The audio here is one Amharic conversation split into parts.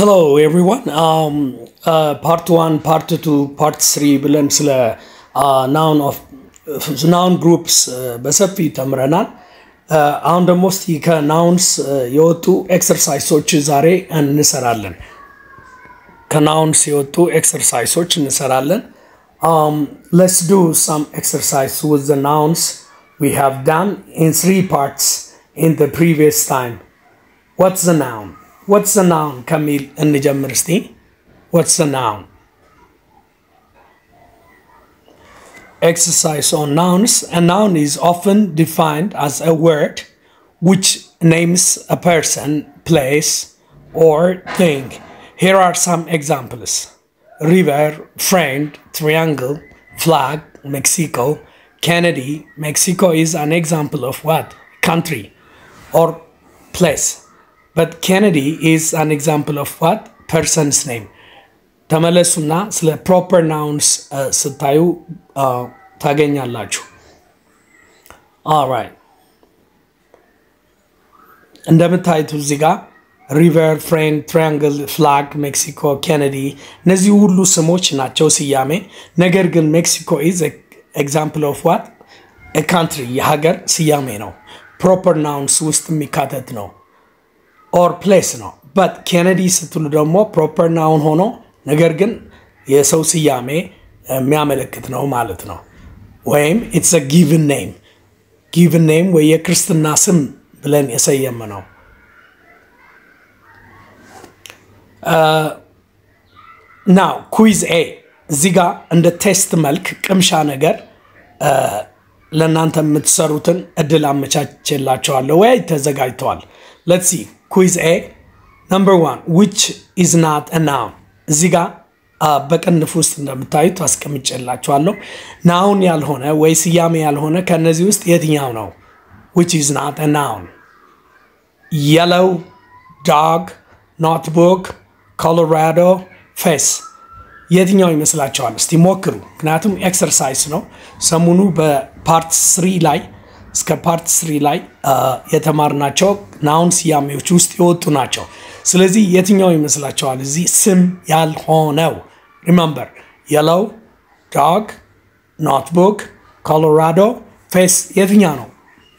Hello everyone. Um, uh, part one, part two, part three ብለን ስለ ናውን ኦፍ ናውን ግሩፕስ በሰፊ ተምረናል። Uh, አሁን ደግሞ እስቲ ከናውንስ የወጡ ኤክሰርሳይሶች ዛሬ እንሰራለን። ከናውንስ የወጡ ኤክሰርሳይሶች እንሰራለን። Um, let's do some exercise with the nouns we have done in three parts in the previous time. What's the noun? What's the noun? ከሚል እንጀምር እስቲ። What's the noun? Exercise on nouns. A noun is often defined as a word which names a person, place, or thing. Here are some examples river, friend, triangle, flag, Mexico, Kennedy. Mexico is an example of what? Country or place. But Kennedy is an example of what? Person's name. ተመለሱና ስለ ፕሮፐር ናውንስ ስታዩ ታገኛላችሁ። ኦራይት እንደምታዩት እዚህ ጋር ሪቨር፣ ፍሬንድ፣ ትራያንግል፣ ፍላግ፣ ሜክሲኮ፣ ኬነዲ እነዚህ ሁሉ ስሞች ናቸው ስያሜ። ነገር ግን ሜክሲኮ ኢዝ ኤግዛምፕል ኦፍ ዋት ካንትሪ የሀገር ስያሜ ነው። ፕሮፐር ናውንስ ውስጥ የሚካተት ነው። ኦር ፕሌስ ነው። በት ኬነዲ ስትሉ ደግሞ ፕሮፐር ናውን ሆኖ ነገር ግን የሰው ስያሜ የሚያመለክት ነው ማለት ነው። ወይም ኢትስ ጊቭን ኔም ጊቭን ኔም ወይ የክርስትና ስም ብለን የሰየመ ነው። ናው ኩዊዝ ኤ እዚህ ጋር እንደ ቴስት መልክ ቅምሻ ነገር ለእናንተ የምትሰሩትን እድል አመቻችላቸዋለሁ ወይ ተዘጋጅተዋል። ሌትስ ሲ ኩዊዝ ኤ ነምበር ዋን ዊች ኢዝ ናት ናውን እዚህ ጋር በቅንፍ ውስጥ እንደምታዩት አስቀምጬላችኋለሁ። ናውን ያልሆነ ወይ ስያሜ ያልሆነ ከእነዚህ ውስጥ የትኛው ነው? ዊች ኢዝ ናት ናውን የለው፣ ዶግ፣ ኖትቡክ፣ ኮሎራዶ፣ ፌስ የትኛው ይመስላችኋል? እስቲ ሞክሩ። ምክንያቱም ኤክሰርሳይዝ ነው። ሰሞኑ በፓርት ስሪ ላይ እስከ ፓርት ስሪ ላይ የተማርናቸው ናውን ስያሜዎች ውስጥ የወጡ ናቸው። ስለዚህ የትኛው ይመስላችኋል? እዚህ ስም ያልሆነው ሪመምበር የለው፣ ዶግ፣ ኖትቡክ፣ ኮሎራዶ፣ ፌስ የትኛው ነው?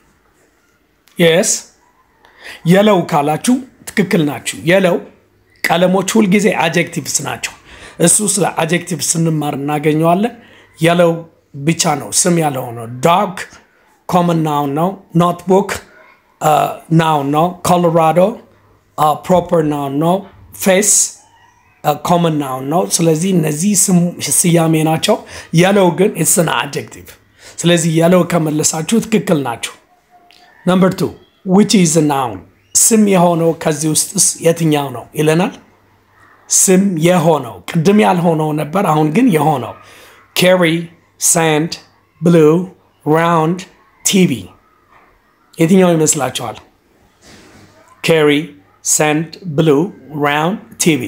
የስ የለው ካላችሁ ትክክል ናችሁ። የለው ቀለሞች ሁልጊዜ አጀክቲቭስ ናቸው። እሱ ስለ አጀክቲቭ ስንማር እናገኘዋለን። የለው ብቻ ነው ስም ያልሆነው። ዶግ ኮመን ናውን ነው። ኖትቡክ ናውን ነው። ኮሎራዶ ፕሮፐር ናውን ነው። ፌስ ኮመን ናውን ነው። ስለዚህ እነዚህ ስያሜ ናቸው። የለው ግን ኢትስን አጀክቲቭ። ስለዚህ የለው ከመለሳችሁ ትክክል ናችሁ። ነምበር ቱ ዊች ኢዝ ናውን ስም የሆነው ከዚህ ውስጥስ የትኛው ነው ይለናል። ስም የሆነው ቅድም ያልሆነው ነበር፣ አሁን ግን የሆነው ኬሪ፣ ሳንድ፣ ብሉ፣ ራውንድ፣ ቲቪ የትኛው ይመስላችኋል? ኬሪ፣ ሳንድ፣ ብሉ፣ ራውንድ፣ ቲቪ።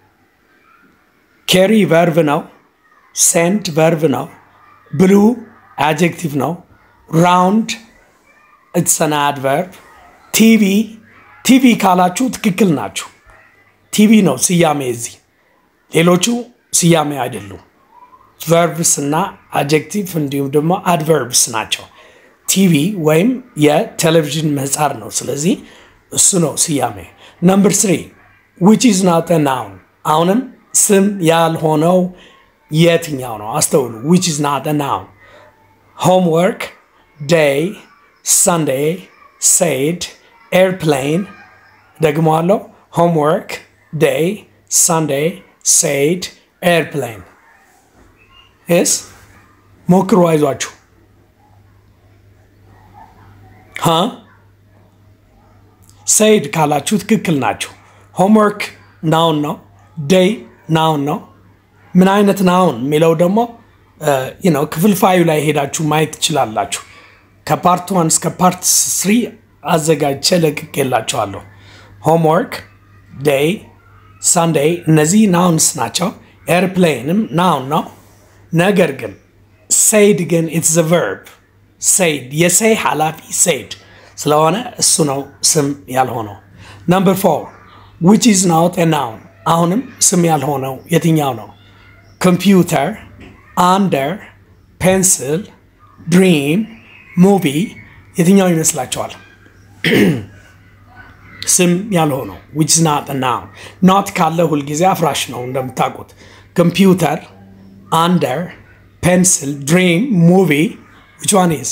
ኬሪ ቨርቭ ነው። ሳንድ ቨርቭ ነው። ብሉ አጀክቲቭ ነው። ራውንድ ኢትስ አን አድቨርብ። ቲቪ ቲቪ ካላችሁ ትክክል ናችሁ። ቲቪ ነው ስያሜ እዚህ፣ ሌሎቹ ስያሜ አይደሉም። ቨርብስ እና አጀክቲቭ እንዲሁም ደግሞ አድቨርብስ ናቸው። ቲቪ ወይም የቴሌቪዥን ምህጻር ነው። ስለዚህ እሱ ነው ስያሜ። ነምበር ስሪ ዊች ኢዝ ናት ናውን አሁንም ስም ያልሆነው የትኛው ነው? አስተውሉ። ዊች ኢዝ ናት ናውን ሆምወርክ፣ ዴይ፣ ሰንዴይ፣ ሴድ፣ ኤርፕሌን ደግሞ አለው ሆምወርክ፣ ዴይ፣ ሰንዴይ፣ ሴድ፣ ኤርፕሌን ስ ሞክሩ፣ አይዟችሁ። ሀ ሰይድ ካላችሁ ትክክል ናችሁ። ሆምወርክ ናውን ነው። ዴይ ናውን ነው። ምን አይነት ናውን የሚለው ደግሞ ነው ክፍልፋዩ ላይ ሄዳችሁ ማየት ትችላላችሁ። ከፓርት ዋን እስከ ፓርት ስሪ አዘጋጅቼ ለቅቄላችኋለሁ። ሆምወርክ፣ ዴይ፣ ሳንዴይ እነዚህ ናውንስ ናቸው። ኤርፕሌንም ናውን ነው። ነገር ግን ሴይድ ግን ኢትስ ቨርብ ሴይድ የሴይ ኃላፊ ሴይድ ስለሆነ እሱ ነው ስም ያልሆነው። ነምበር ፎር ዊች ኢዝ ናት ኤ ናውን አሁንም ስም ያልሆነው የትኛው ነው? ኮምፒውተር፣ አንደር፣ ፔንስል፣ ድሪም፣ ሙቪ የትኛው ይመስላችኋል? ስም ያልሆነው ዊች ናት ናውን ኖት ካለ ሁልጊዜ አፍራሽ ነው እንደምታውቁት። ኮምፒውተር፣ አንደር፣ ፔንስል፣ ድሪም፣ ሙቪ ዊች ዋን ኢዝ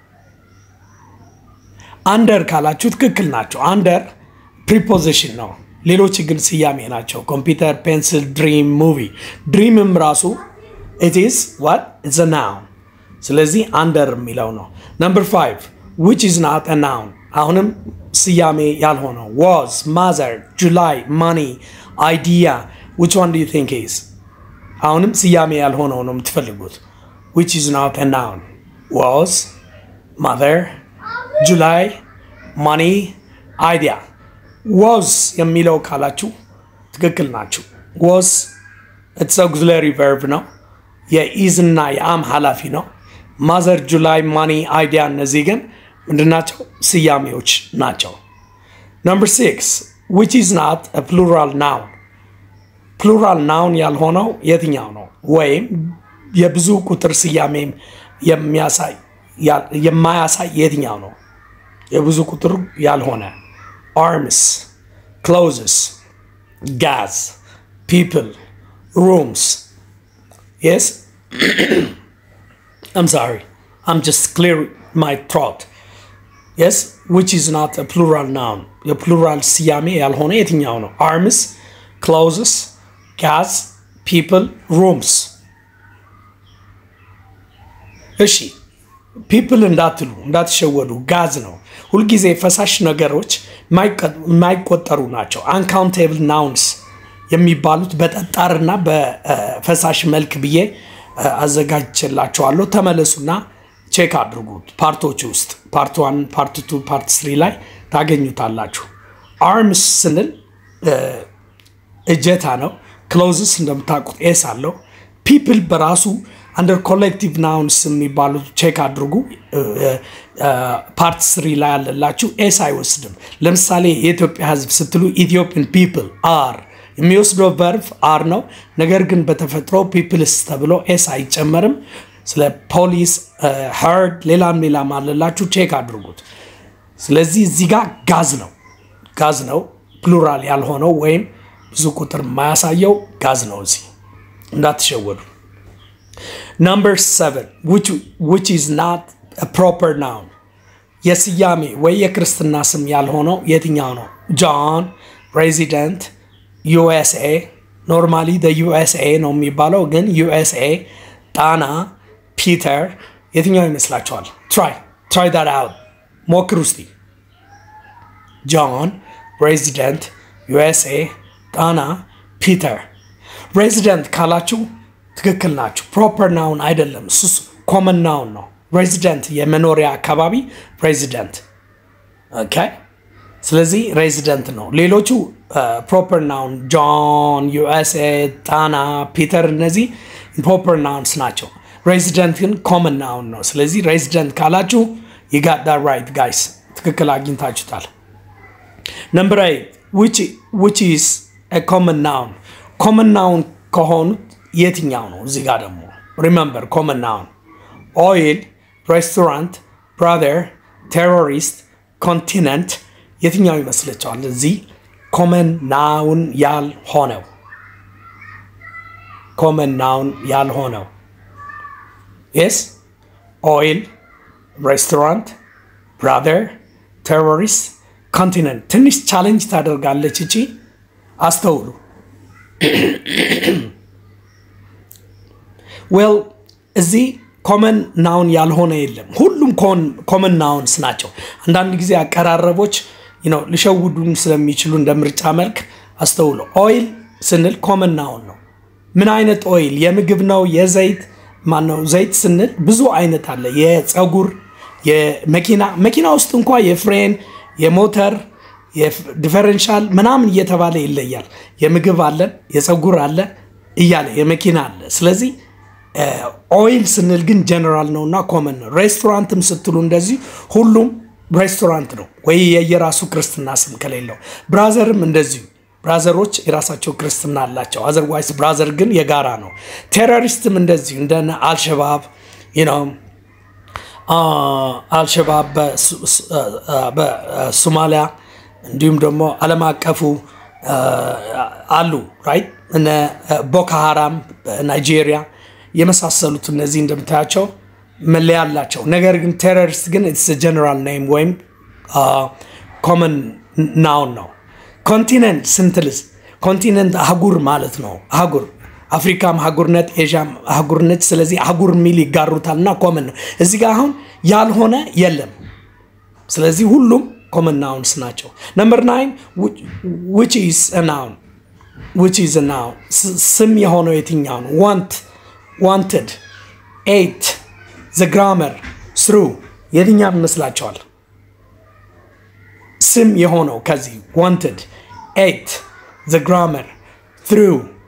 አንደር ካላችሁ ትክክል ናቸው። አንደር ፕሪፖዚሽን ነው። ሌሎች ግን ስያሜ ናቸው። ኮምፒውተር፣ ፔንስል፣ ድሪም፣ ሙቪ። ድሪምም ራሱ ኢት ኢዝ ዋት ኢትስ አ ናውን። ስለዚህ አንደር የሚለው ነው። ነምበር ፋይቭ ዊች ኢዝ ናት አ ናውን አሁንም ስያሜ ያልሆነው ዋዝ፣ ማዘር፣ ጁላይ፣ ማኒ፣ አይዲያ ዊች ዋን ዱ ዩ ቲንክ ኢዝ አሁንም ስያሜ ያልሆነው ነው የምትፈልጉት። ዊች ኢዝ ናት አ ናውን ዋዝ፣ ማዘር ጁላይ ማኒ አይዲያ ዋዝ የሚለው ካላችሁ ትክክል ናችሁ። ዋዝ ኢትስ አውግዚላሪ ቨርብ ነው። የኢዝ እና የአም ኃላፊ ነው። ማዘር ጁላይ ማኒ አይዲያ እነዚህ ግን ምንድናቸው? ስያሜዎች ናቸው። ነምበር ሲክስ ዊች ኢዝ ናት ፕሉራል ናውን ፕሉራል ናውን ያልሆነው የትኛው ነው? ወይም የብዙ ቁጥር ስያሜም የሚያሳይ የማያሳይ የትኛው ነው? የብዙ ቁጥር ያልሆነ አርምስ፣ ክሎዝስ፣ ጋዝ፣ ፒፕል፣ ሩምስ የስ አም ሶሪ አም ጀስት ክሊር ማይ ትሮት የስ ዊች ኢዝ ናት ፕሉራል ናውን የፕሉራል ስያሜ ያልሆነ የትኛው ነው? አርምስ፣ ክሎዝስ፣ ጋዝ፣ ፒፕል፣ ሩምስ። እሺ ፒፕል እንዳትሉ እንዳትሸወዱ፣ ጋዝ ነው። ሁልጊዜ ፈሳሽ ነገሮች የማይቆጠሩ ናቸው። አንካውንቴብል ናውንስ የሚባሉት በጠጣርና በፈሳሽ መልክ ብዬ አዘጋጅቼላቸዋለሁ። ተመለሱና ቼክ አድርጉት። ፓርቶች ውስጥ ፓርት ዋን፣ ፓርት ቱ፣ ፓርት ስሪ ላይ ታገኙታላችሁ። አርምስ ስንል እጀታ ነው። ክሎዝስ እንደምታውቁት ኤስ አለው። ፒፕል በራሱ አንደር ኮሌክቲቭ ናውንስ የሚባሉት ቼክ አድርጉ። ፓርት ስሪ ላይ ያለላችሁ ኤስ አይወስድም። ለምሳሌ የኢትዮጵያ ሕዝብ ስትሉ ኢትዮጵያን ፒፕል አር የሚወስደው ቨርቭ አር ነው። ነገር ግን በተፈጥሮ ፒፕልስ ተብሎ ኤስ አይጨመርም። ስለ ፖሊስ ሄርድ፣ ሌላም ሌላም አለላችሁ ቼክ አድርጉት። ስለዚህ እዚህ ጋር ጋዝ ነው ጋዝ ነው ፕሉራል ያልሆነው ወይም ብዙ ቁጥር የማያሳየው ጋዝ ነው። እዚህ እንዳትሸወዱ። ነምበር ሰቨን ዊች ኢዝ ናት ፕሮፐር ናውን የስያሜ ወይ የክርስትና ስም ያልሆነው የትኛው ነው? ጆን፣ ሬዚደንት፣ ዩኤስኤ ኖርማሊ ዩኤስኤ ነው የሚባለው ግን ዩኤስኤ፣ ጣና፣ ፒተር የትኛው ይመስላችኋል? ትራይ ትራይ ዳት አውት ሞክር ውስጥ ጆን፣ ሬዚደንት፣ ዩኤስኤ፣ ጣና፣ ፒተር። ሬዚደንት ካላችሁ ትክክል ናችሁ። ፕሮፐር ናውን አይደለም፣ እሱ ኮመን ናውን ነው። ሬዚደንት የመኖሪያ አካባቢ ሬዚደንት። ኦኬ ስለዚህ ሬዚደንት ነው። ሌሎቹ ፕሮፐር ናውን ጆን፣ ዩኤስኤ፣ ጣና፣ ፒተር እነዚህ ፕሮፐር ናውንስ ናቸው። ሬዚደንት ግን ኮመን ናውን ነው። ስለዚህ ሬዚደንት ካላችሁ ይጋዳ ራይት ጋይስ፣ ትክክል አግኝታችሁታል። ነምበር ኤይት ዊች ኢዝ ኮመን ናውን ኮመን ናውን ከሆኑት የትኛው ነው? እዚህ ጋር ደግሞ ሪመምበር ኮመን ናውን ኦይል፣ ሬስቶራንት፣ ብራዘር፣ ቴሮሪስት፣ ኮንቲነንት የትኛው ይመስለቸዋል? እዚህ ኮመን ናውን ያልሆነው ኮመን ናውን ያልሆነው የስ ኦይል፣ ሬስቶራንት፣ ብራዘር፣ ቴሮሪስት፣ ኮንቲነንት። ትንሽ ቻሌንጅ ታደርጋለች እቺ አስተውሉ። ዌል እዚህ ኮመን ናውን ያልሆነ የለም። ሁሉም ኮመን ናውንስ ናቸው። አንዳንድ ጊዜ አቀራረቦች ሊሸውዱን ስለሚችሉ እንደ ምርጫ መልክ አስተውሎ። ኦይል ስንል ኮመን ናውን ነው። ምን አይነት ኦይል? የምግብ ነው? የዘይት ማነው? ዘይት ስንል ብዙ አይነት አለ። የፀጉር፣ የመኪና መኪና ውስጥ እንኳ የፍሬን፣ የሞተር፣ ዲፈረንሻል ምናምን እየተባለ ይለያል። የምግብ አለን፣ የፀጉር አለ እያለ የመኪና አለ። ስለዚህ ኦይል ስንል ግን ጀነራል ነው እና ኮመን ነው። ሬስቶራንትም ስትሉ እንደዚህ ሁሉም ሬስቶራንት ነው ወይ የየራሱ ክርስትና ስም ከሌለው። ብራዘርም እንደዚሁ ብራዘሮች የራሳቸው ክርስትና አላቸው። አዘርዋይስ ብራዘር ግን የጋራ ነው። ቴሮሪስትም እንደዚሁ እንደ አልሸባብ ነው አልሸባብ በሶማሊያ እንዲሁም ደግሞ ዓለም አቀፉ አሉ ራይት እነ ቦኮ ሃራም በናይጄሪያ የመሳሰሉት እነዚህ እንደምታያቸው መለያ አላቸው። ነገር ግን ቴሮሪስት ግን ኢትስ ጀነራል ኔም ወይም ኮመን ናውን ነው። ኮንቲነንት ስንትልስ ኮንቲነንት አህጉር ማለት ነው። አህጉር አፍሪካም አህጉርነት፣ ኤዥያም አህጉርነት። ስለዚህ አህጉር የሚል ይጋሩታል እና ኮመን ነው። እዚህ ጋር አሁን ያልሆነ የለም። ስለዚህ ሁሉም ኮመን ናውንስ ናቸው። ነምበር ናይን ዊች ኢዝ ናውን ዊች ኢዝ ናውን ስም የሆነው የትኛው ነው? ዋንት ዋንትድ፣ ኤት፣ ዘ ግራመር፣ ስሩ የትኛው ይመስላቸዋል? ስም የሆነው ከዚህ ዋንትድ፣ ኤት፣ ዘ ግራመር፣ ትሩ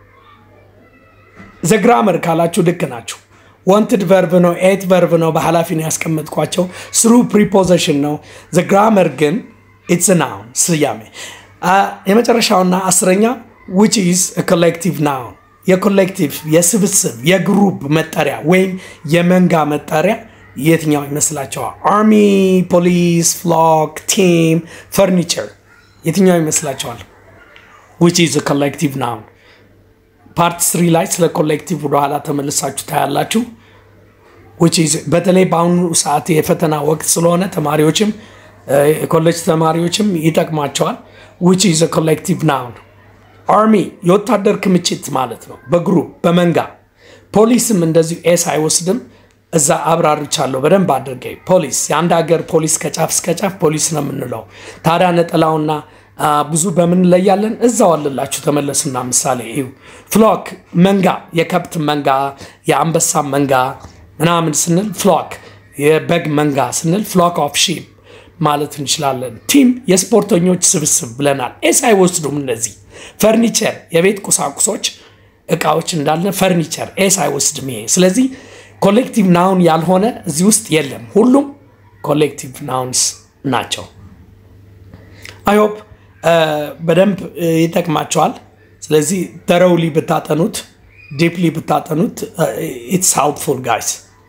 ዘ ግራመር ካላችሁ ልክ ናችሁ። ዋንትድ ቨርብ ነው። ኤት ቨርብ ነው። በኃላፊ ነው ያስቀመጥኳቸው። ስሩ ፕሪፖዚሽን ነው። ዘ ግራመር ግን ኢትስ ናውን ስያሜ። የመጨረሻውና አስረኛ ዊች ኢዝ ኮሌክቲቭ ናውን የኮሌክቲቭ የስብስብ የግሩፕ መጠሪያ ወይም የመንጋ መጠሪያ የትኛው ይመስላቸዋል? አርሚ፣ ፖሊስ፣ ፍሎክ፣ ቲም፣ ፈርኒቸር የትኛው ይመስላቸዋል? ዊች ኢዝ ኮሌክቲቭ ናውን ፓርት ስሪ ላይ ስለ ኮሌክቲቭ ወደኋላ ተመልሳችሁ ታያላችሁ። በተለይ በአሁኑ ሰዓት የፈተና ወቅት ስለሆነ ተማሪዎችም የኮሌጅ ተማሪዎችም ይጠቅማቸዋል። ዊች ኢዝ ኮሌክቲቭ ናውን አርሚ የወታደር ክምችት ማለት ነው፣ በግሩፕ በመንጋ። ፖሊስም እንደዚሁ ኤስ አይወስድም። እዛ አብራርቻለሁ በደንብ አድርጌ። ፖሊስ የአንድ ሀገር ፖሊስ ከጫፍ እስከ ጫፍ ፖሊስ ነው የምንለው። ታዲያ ነጠላውና ብዙ በምን እንለያለን? እዛው አለላችሁ። ተመለሱና ምሳሌ ይሁ ፍሎክ መንጋ፣ የከብት መንጋ፣ የአንበሳ መንጋ ምናምን ስንል ፍሎክ፣ የበግ መንጋ ስንል ፍሎክ ኦፍ ሺፕ ማለት እንችላለን። ቲም የስፖርተኞች ስብስብ ብለናል። ኤስ አይወስዱም እነዚህ። ፈርኒቸር የቤት ቁሳቁሶች እቃዎች እንዳለ ፈርኒቸር ኤስ አይወስድም ይሄ። ስለዚህ ኮሌክቲቭ ናውን ያልሆነ እዚህ ውስጥ የለም። ሁሉም ኮሌክቲቭ ናውንስ ናቸው። አይሆፕ በደንብ ይጠቅማቸዋል። ስለዚህ ተረውሊ ብታጠኑት ዲፕሊ ብታጠኑት ኢትስ ሄልፕፉል ጋይስ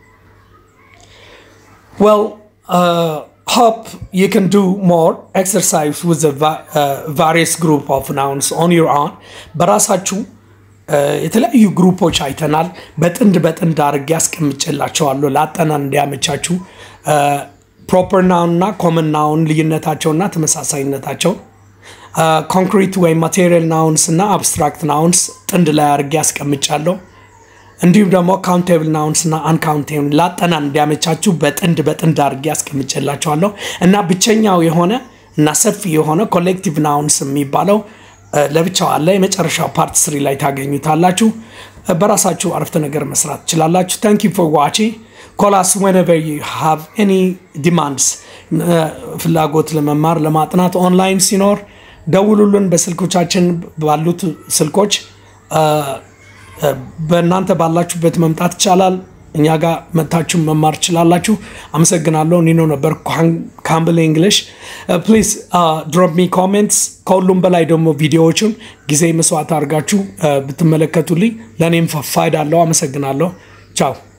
ዌል ሆፕ ዩ ካን ዱ ሞር ኤክሰርሳይዝ ዊዝ ቫሪየስ ግሩፕ ኦፍ ናውንስ ኦን ዩር ኦን በራሳችሁ የተለያዩ ግሩፖች አይተናል። በጥንድ በጥንድ አድርጌ ያስቀምጬላቸዋለሁ ለአጠናን እንዲያመቻችሁ ፕሮፐር ናውን እና ኮመን ናውን ልዩነታቸውና ተመሳሳይነታቸው ኮንክሪት ወይም ማቴሪያል ናውንስ እና አብስትራክት ናውንስ ጥንድ ላይ አድርጌ ያስቀምጫለሁ። እንዲሁም ደግሞ ካውንቴብል ናውንስ እና አንካውንቴብል ላጠናን እንዲያመቻችሁ በጥንድ በጥንድ አድርጌ ያስቀምጬላቸዋለሁ እና ብቸኛው የሆነ እና ሰፊ የሆነ ኮሌክቲቭ ናውንስ የሚባለው ለብቻው አለ። የመጨረሻው ፓርት ስሪ ላይ ታገኙታላችሁ። በራሳችሁ አረፍተ ነገር መስራት ትችላላችሁ። ታንክ ዩ ፎር ዋቺንግ ኮላስ ወነቨር ዩ ሃቭ ኤኒ ዲማንድስ ፍላጎት ለመማር ለማጥናት ኦንላይን ሲኖር ደውሉልን። በስልኮቻችን ባሉት ስልኮች በእናንተ ባላችሁበት መምጣት ይቻላል። እኛ ጋር መታችሁ መማር ትችላላችሁ። አመሰግናለሁ። ኒኖ ነበር ካምብል እንግሊሽ። ፕሊዝ ድሮፕ ሚ ኮሜንትስ። ከሁሉም በላይ ደግሞ ቪዲዮዎቹን ጊዜ መስዋዕት አድርጋችሁ ብትመለከቱልኝ ለእኔም ፋይዳ አለው። አመሰግናለሁ። ቻው